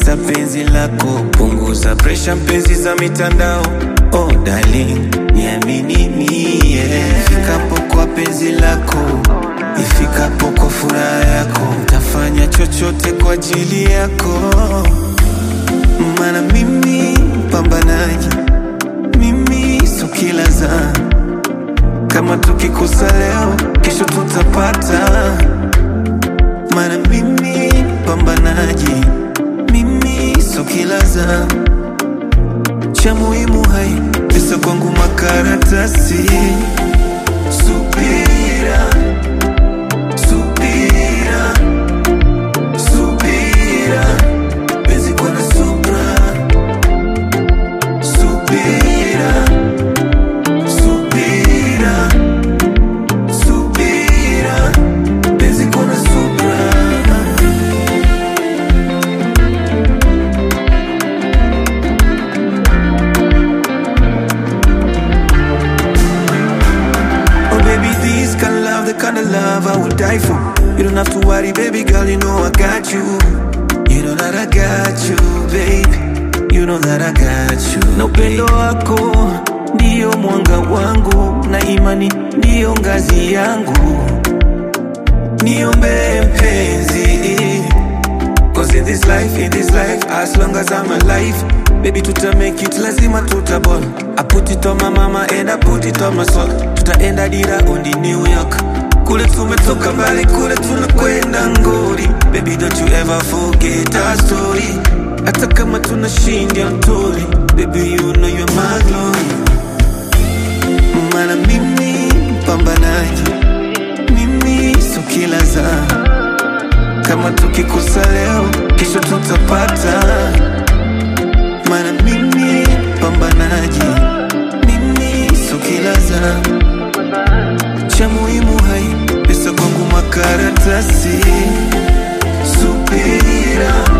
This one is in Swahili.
testa penzi lako, punguza presha mpenzi za mitandao. Oh darling, niamini mie, ifikapo kwa penzi lako, ifikapo kwa furaha yako, tafanya chochote kwa ajili yako, maana mimi mpambanaji, mimi so kila zaa kama tukikosa leo, kesho tutapata. Maana mimi pambanaji, mimi so kila za cha muhimu hai pesa kwangu makaratasi. Subira, subira, subira, penzi kwa na subra, subira, subira, subira, penzi kwa na subra. Oh baby, this kind of love, the kind of love I would die for. You don't have to worry, baby girl, you know I got you. You know that I got you, baby. You know that I got you. Na upendo wako ndio mwanga wangu, na imani ndio ngazi yangu. Niombe mpenzi, Cause in this life, in this life, as long as I'm alive, baby tuta make it, lazima tutaball. I put it on my mama and I put it on my soul. Tutaenda dira undi New York. Kule tumetoka mbali, kule tunakwenda ngori. Baby don't you ever forget our story. Hata kama tunashindia mtori, baby you know you're my glory. Maana mimi mpambanaji, mimi so kila zaa kama tukikosa leo, kesho tutapata. Maana mimi pambanaji, mimi so kila za cha muhimu hai pesa kwangu makaratasi. Subira,